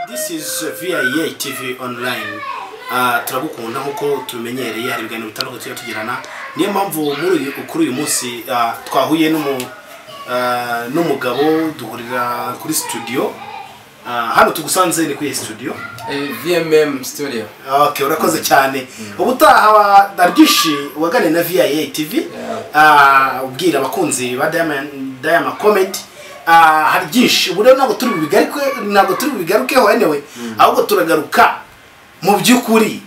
this is VIA TV online turagukunda nk'uko tumenyereye hari ibiganiro bitandukanye tujya tugirana niyo mpamvu muri uyu- kuri uyu munsi ah, twahuye n'umu- ah, n'umugabo duhurira kuri studio Ah, hano tugusanze ni kuri iyi studio Eh, VMM Studio. Okay, urakoze cyane ubutaha darwishi waganire na VIA TV ah, ubwira abakunzi ba Diamond Diamond Comedy ah, hari byinshi ubu rero ntabwo turi bubigaruke ntabwo turi bubigarukeho anyway ahubwo turagaruka mu by'ukuri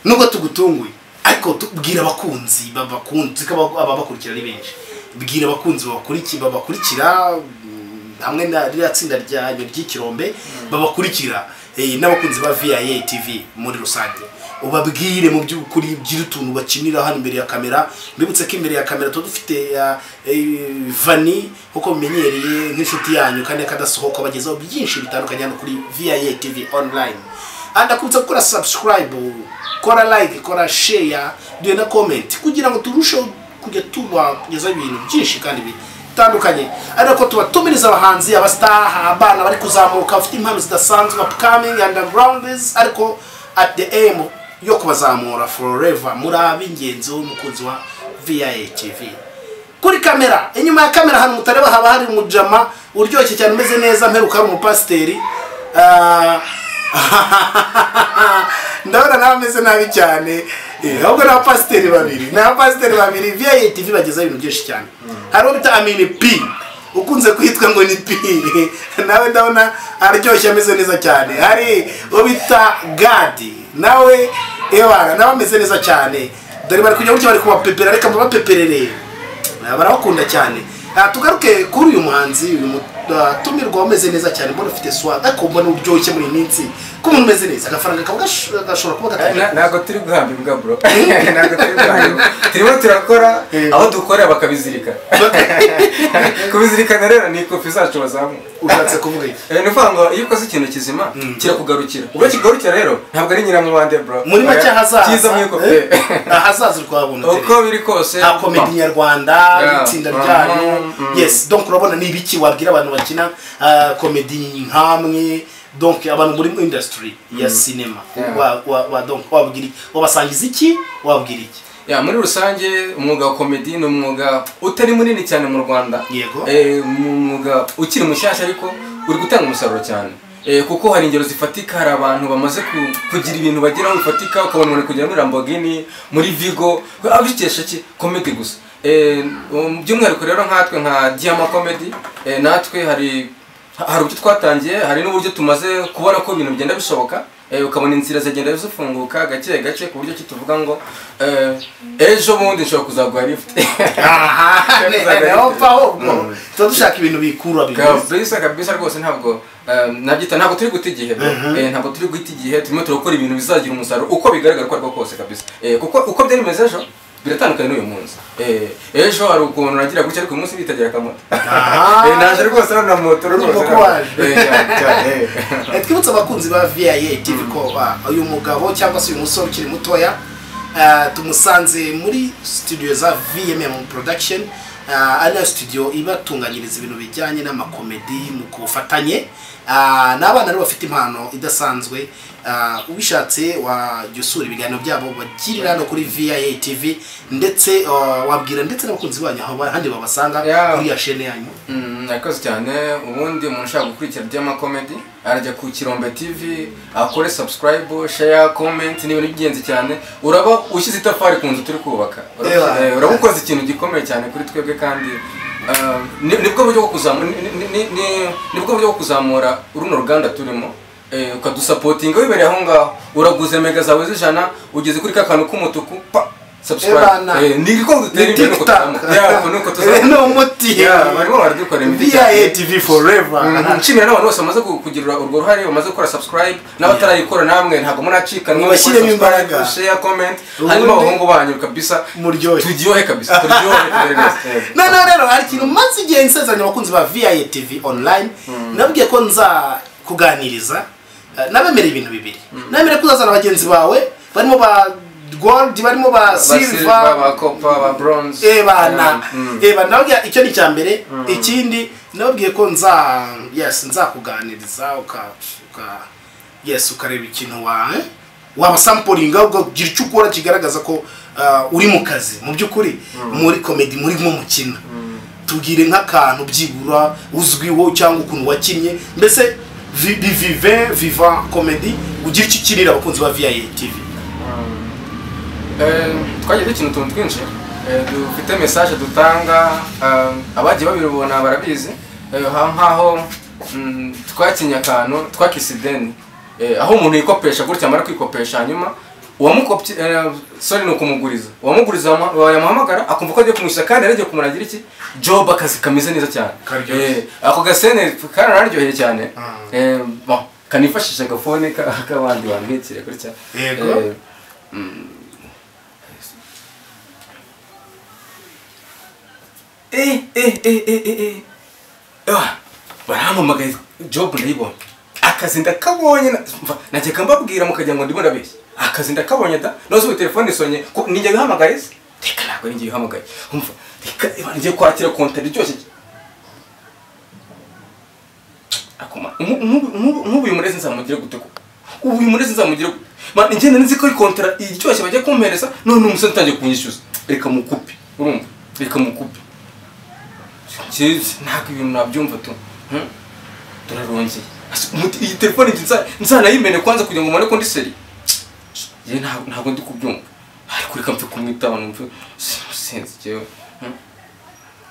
nubwo tugutunguye ariko tubwira abakunzi babakunzi ko aba- ababakurikira ari benshi bwira abakunzi babakurikiye babakurikira mm, hamwe na ririya tsinda rya ry'ikirombe babakurikira eh, n'abakunzi ba VIA TV muri rusange ubabwire mu by'ukuri by'utuntu bakinira hano imbere ya kamera mbibutse ko imbere ya kamera tuba dufite ah, eh, vani nk'uko mumenyereye nk'inshuti yanyu kandi akadasohoka bagezaho byinshi bitandukanye hano kuri VIA TV online ndakubutsa gukora subscribe kora like kora share duhe na comment kugira ngo turusheho kujya tubagezaho ibintu byinshi kandi bitandukanye ariko tuba tumiriza abahanzi abasitaha abana bari kuzamuka bafite impano zidasanzwe upcoming undergrounds ariko at the aim yo kubazamura forever muri ab'ingenzi w'umukunzi wa VIA TV kuri kamera inyuma ya kamera hano mutareba haba hari umujama uryoshye cyane umeze neza mperuka ari umupasiteri Ah, ndabona nawe ameze nabi cyane Eh, ahubwo ni abapasiteri babiri ni abapasiteri babiri viya tv bagezaho ibintu byinshi cyane hari uwo bita amini p ukunze kwitwa ngo ni p nawe ndabona aryoshye ameze neza cyane hari uwo bita gadi nawe ewana nawe ameze neza cyane dore bari kujya gutya bari kubapepera reka mubapeperere Ah, barabakunda cyane Ah, tugaruke kuri uyu muhanzi uyu mu- ah, tumirwa umeze neza cyane mbona ufite swa ariko mbona uryoshye muri iyi minsi ko umuntu umeze neza agafaranga kaba gash- gashobora kuba Eh, na- gatandukanye Ntabwo turi guhamba imbwa bro. Ntabwo turi guhamba imbwa. Turimo turakora Eh. aho dukora bakabizirika. Kubizirikana rero ni kopi zacu bazamuka. ushatse kuvuga iki Eh, ni ukuvuga ngo iyo ukoze ikintu kizima kirakugarukira ubwo kigarukira rero ntabwo ari nyiramubande bro muri make hazaza kiza mu ikope eh, ahazaza urwabona uko biri kose nka komedi nyarwanda Yeah. itsinda Mhm, ryanyu mhm. yes donc urabona ni ibiki wabwira abantu bakina ah, komedi nkamwe donc abantu muri industry ya sinema Yeah. wa wa- wa- donc wabwira iki? wabasangiza iki wabwira iki Ya, muri rusange umwuga wa komedi ni umwuga utari munini cyane mu rwanda Yego. Eh, ni umwuga ukiri mushyashya ariko uri gutanga umusaruro cyane Eh, kuko hari ingero zifatika hari abantu bamaze ku- kugira ibintu bageraho bifatika ukabona umuntu ari kugera muri Lamborghini muri Vigo abikesha ki komedi gusa Eh, um, by'umwihariko rero nkatwe nka Diama Comedy eh, natwe hari hari uburyo twatangiye hari n'uburyo tumaze kubona ko ibintu bigenda bishoboka eh, ukabona inzira zigenda zifunguka gake gake ku buryo ki tuvuga ngo eh, ejo bundi nshobora kuzaguha lift aha ne- ne- neho mfa ahubwo tuba dushaka ibintu bikura bimeze kabisa kabisa rwose ntabwo eh, nabyita ntabwo turi guta igihe bro. Eh, ntabwo turi guta igihe turimo turakora ibintu bizagira umusaruro uko bigaragara uko ari ko kose kabisa Eh, kuko uko byari bimeze ejo biratandukanye n'uyu munsi Eh, ejo hari ukuntu nagira gutya ariko uyu munsi bitagira akamoto Aha. Eh, naje rwase hano na moto rwose Urumva ko waje. Eh, cyane, cyane, eh. Eh, twibutse abakunzi ba VIA TV ko ah, uyu mugabo cyangwa se uyu musore ukiri mutoya ah, tumusanze muri studio za VMM production ah, ariyo studio ibatunganyiriza ibintu bijyanye n'amakomedi mu kubufatanye Ah, n'abana rero bafite impano idasanzwe Ah, ubishatse wajya usura ibiganiro byabo bagirira hano kuri VIA TV ndetse ah, wabwira ndetse n'abakunzi banyu aho ahandi babasanga Yeah. kuri ya shene yanyu Mm, Murakoze cyane ubundi umuntu ushaka gukurikira Diamond Comedy arajya ku Kirombe TV akore subscribe share comment ni ibintu by'ingenzi cyane uraba ushyize itafari ku nzu turi kubaka Uraba- Ewa. eh, uraba ukoze ikintu gikomeye cyane kuri twebwe kandi ah, ni- nibwo buryo bwo kuzamura ni- ni- ni- ni- nibwo buryo bwo kuzamura runo ruganda turimo eh, ukadusapotinga wibereye aho ngaho uraguze mega zawe z'ijana ugeze kuri ka kantu k'umutuku pa subscribe Ebana. Eh, ni ibikorwa dutera ni imbere nuko tiktok tuzamuka. Yeah, nuko tuzamuka. ni umuti Yeah, barimo baradukora imiti VIA TV forever nshimira n'abantu bose bamaze ku- kugira urwo ruhare bamaze gukora subscribe n'abatarayikora namwe ntabwo munacikanwa Mubashyiremo imbaraga. share comment Ubundi- hanyuma abahungu banyu kabisa Muryohe. turyohe kabisa turyohe tuberereze. none rero hari ikintu maze igihe nsezeranya abakunzi ba VIA TV online nabwiye ko nza kuganiriza eh, nabemereye ibintu bibiri nabemereye ko uzazana bagenzi bawe barimo ba gold barimo ba Ba silver silver ba copper ba bronze ebana Mm. ebana nababwira icyo ni icya mbere ikindi nababwiye ko nza yes nzakuganiriza uka uka yes ukareba ikintu wa eh? waba sampuringa ugira icyo ukora kigaragaza ko ah, uri mu kazi mu by'ukuri muri komedi muri nko mukina tubwire nk'akantu byibura uzwiho cyangwa ukuntu wakinnye mbese vi- vi- vive viva komedi ugira icyo ukinira abakunzi ba viya tv Eh, twagiye dukina utuntu twinshi Eh, dufite message dutanga eh, abagiye babibona barabizi Eh, ha- nk'aho mm, twakinye akantu twakisideni aho umuntu yikopesha gutya amara kwikopesha hanyuma uwamukopye sori ni ukumuguriza uwamuguriza wama- yamuhamagara akumva ko agiye kumwishyura kandi yari agiye kumuragira iki job akazi kameze neza cyane Karyoshye. Eh, ako gasene karanaryoheye cyane Eh, bon, kanifashisha agafone ka- k'abandi bambikire gutya Yego. Eh, Eh, eh, eh, eh, eh, eh. Ah, barampamagaye job ndayibonye akazi ndakabonye na- mva, najyaga mbabwira mukagira ngo ndimo ndabeshya akazi ndakabonye da noze ubu telefone isonye ko ninjye bihamagaye se reka ntabwo ninjye bihamagaye umva reka reba ngiye kwakira konta iryoshye akoma nku- nku- nku- nkubu uyu murezi nzamugire gute ko ubu uyu murezi nzamugire gute Ma, ngenda nzi ko ari kontara iryoshye bagiye kumpereza none umusore utangiye kunyishyuza reka mukupe urumva reka mukupe Jeez, ntabwo ibintu nabyumva tu Hmm? turarongeye Asi, umuti- iyi telefone njye nza- nzanayimene kwanza kugira ngo mbone ko ndi seri ye ntabwo ntabwo ndi kubyumva ariko reka mpfe kumwitaba numve sinzi jewe Hmm?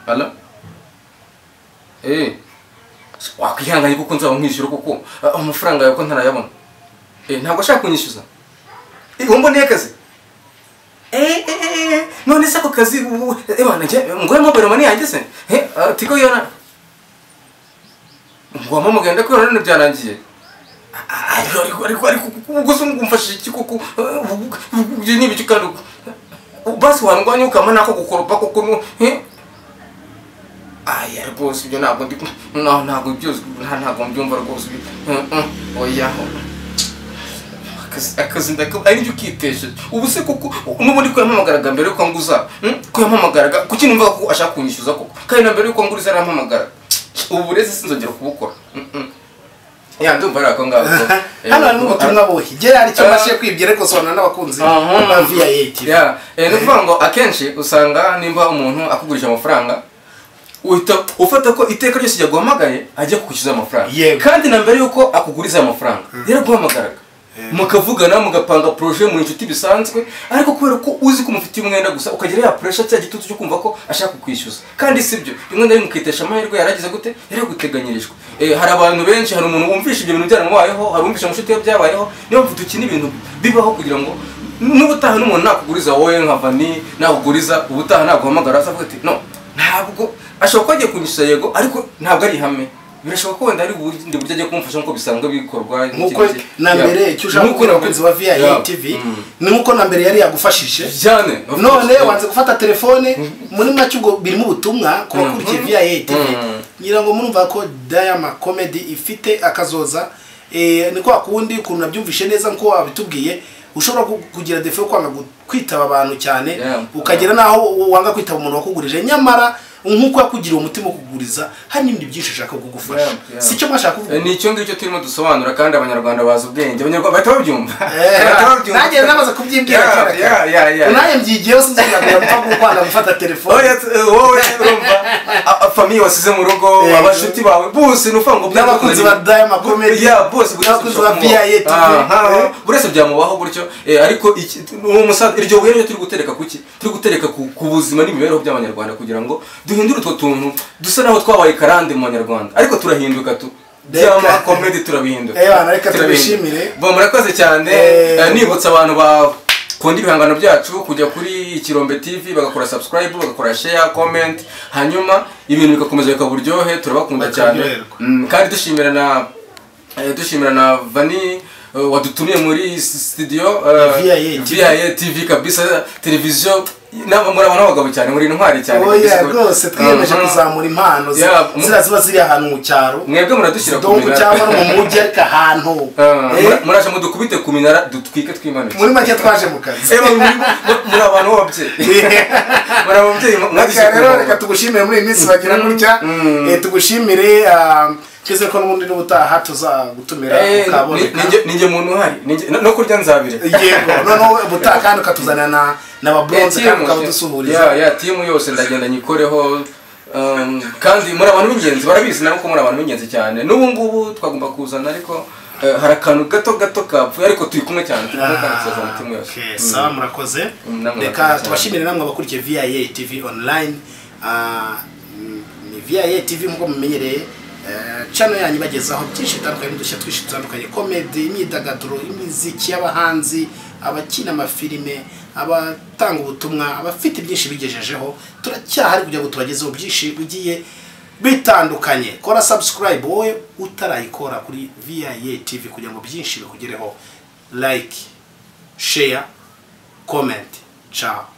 Hello? eh wakwihanganye kuko nzaba nkwishyura kuko ah, amafaranga yawe ko ntarayabona Eh, ntabwo ashaka kunyishyuza Eh, uwo mboneye akazi Eh, eh, eh, eh, none se ako kazi ubu- eh, bana njye ngo mobile money yanjye se Eh, ah, tigo yona ngo wampamagaye ndakubona none byarangiye Ah, ah, ariko ariko ariko ariko ubwo se umfashije iki kuko eh, ubu- ubu- ibyo ni ibiki kandi ubu- ubu basi wandwanya ukama nako gukoropa kuko nu eh, aya rwose ibyo ntabwo ndi no ntabwo byose nta ntabwo mbyumva rwose Mm, mm, oya Akazi- akazi ndakaba ari byo ukitesheje ubu se kuko n'ubundi ko yampamagaraga mbere yuko nguza mm, ko yampamagaraga kuki numva ko ashaka kunyishyuza koko kandi na mbere yuko nguriza yarampamagara ubu rero sinzongera kubukora Mm, mm. ya ndumva ari ako ngako Eh, hano hari n'ubutumwa buhi gerard icyo mbashije kwibwira ariko sobanura n'abakunzi Aha. ba viya tv Yeah, eh, ni ukuvuga ngo akenshi usanga nimba umuntu akugurisha amafaranga uhita ufata ko iteka ryose yaguhamagaye ajya kukwishyuza amafaranga Yego. kandi na mbere y'uko akuguriza amafaranga yaraguhamagaraga mukavugana mugapanga poroje mu inshuti bisanzwe ariko kubera ko uzi ko umufitiye umwenda gusa ukagira ya puresha cya gitutu cyo kumva ko ashaka kukwishyuza kandi si byo rimwe na rimwe ukitesha amahirwe yaragize gute yaraguteganyirijwe Eh, hari abantu benshi hari umuntu wumvisha ibyo bintu byaramubayeho hari uwumvisha inshuti ye byabayeho niyo mpamvu dukina ibintu bibaho kugira ngo n'ubutaha n'umuntu nakuguriza wowe nka vani nakuguriza ubutaha naguhamagara azavuga ati no ntabwo ashobora kuba agiye kunyishyura yego ariko ntabwo ari ihame birashoboka ko wenda hari ubundi buryo agiye kumufasha nk'uko bisanzwe bikorwa nk'uko na mbere icyo ushaka kubwira abakunzi ba viya tv ni nk'uko na mbere yari yagufashije cyane none wanze gufata telefone muri make ubwo birimo ubutumwa ku bakurikiye Mhm. viya tv Mhm. ngira ngo murumva ko dayama komedi ifite akazoza Eh, ni kwa kundi ukuntu nabyumvishe neza nko wabitubwiye ushobora ku- kugira defo yo kwanga gu- kwitaba abantu cyane Yeah. ukagira naho u- wanga kwitaba umuntu wakugurije nyamara nk'uko yakugiriye umutima wo kuguriza hari n'ibindi byinshi ushaka kugufasha Yeah, yeah. si cyo mwashaka kuvuga ni icyo ngicyo turimo dusobanura kandi abanyarwanda bazi ubwenge abanyarwanda bahita babyumva Eh, Bahita babyumva. nanjye namaze kubyibwira Yeah, kera kera. yeah, yeah, yeah. nanjye mbyigiyeho sinzongera gupfa gukwanga gufata telefone Oya, t- eh, wowe urumva a- a- famiye wasize mu rugo Yego. abashuti bawe bose ni ukuvuga ngo N'abakunzi ba Diamond Comedy. Ya, bose buri wese N'abakunzi ba bishobora kumubaho. VIA TV. Ah, nkaho buri wese byamubaho gutyo eh, ariko iki- uwo musaza iryo buye ryo turi gutereka kuki turi gutereka ku ku buzima n'imibereho by'abanyarwanda kugira ngo duhindure utwo tuntu dusa naho twabaye karande mu banyarwanda ariko turahinduka tu Reka. byama komedi turabihindura Eh, bana, reka Turabihindura. tubishimire. Bo, murakoze cyane Eh, Eh, nibutsa abantu bakunda ibihangano byacu kujya kuri ikirombe tv bagakora subscribe bagakora share comment hanyuma ibintu bigakomeza bikaba uburyohe turabakunda cyane Bakaryoherwa. Mm, kandi dushimira na eh, dushimira na vani eh, wadutumiye muri s- studio eh, VIA. VIA tv kabisa televiziyo nama- muri abantu b'abagabo cyane muri intwari cyane oya kabisa. rwose twiyemeje Mhm. kuzamura impano zi- Yeah, mu- ziriya ziba ziri ahantu mu cyaro mwebwe muradushyira ku dongo minara. cyangwa no mu mujyi ariko ahantu Eh, Eh, mura- muraje mudukubite ku minara dutwike twimanuke muri make twaje mu kazi Eh, muri- muri- muri abantu b'ababyeyi muri ababyeyi mwagize reka rero kumva. reka tugushimire muri iyi minsi bagira gutya Mm. Eh, tugushimire ah, twese ko n'ubundi n'ubutaha tuzagutumira ukaboneka ninjye muntu uhari ni njye- no- no kurya nzabire yego noneho ubutaha kandi ukatuzanira na n'ababuronze kandi ukaba Ya, udusuhuriza ya timu yose ndagenda nyikoreho um, kandi muri abantu b'ingenzi barabizi nabo ko muri abantu b'ingenzi cyane n'ubu ngubu twagomba kuzana ariko eh, hari akantu gato gato kapfuye ariko turi kumwe cyane turi kumwe kandi tuzaza mu timu yose Okay, sawa murakoze Mm, namwe reka murakoze tubashimire namwe abakurikiye viya tv online Ah, mm, ni viya tv nk'uko mumenyereye Eh, channel yanyu ibagezaho byinshi bitandukanye n'udushya twinshi dutandukanye komedi imyidagaduro imiziki y'abahanzi abakina amafilime abatanga ubutumwa abafite byinshi bigejejeho turacyahari kugira ngo tubagezeho byinshi bigiye bitandukanye kora subscribe wowe utarayikora kuri viya tv kugira ngo byinshi bikugereho like share comment ciao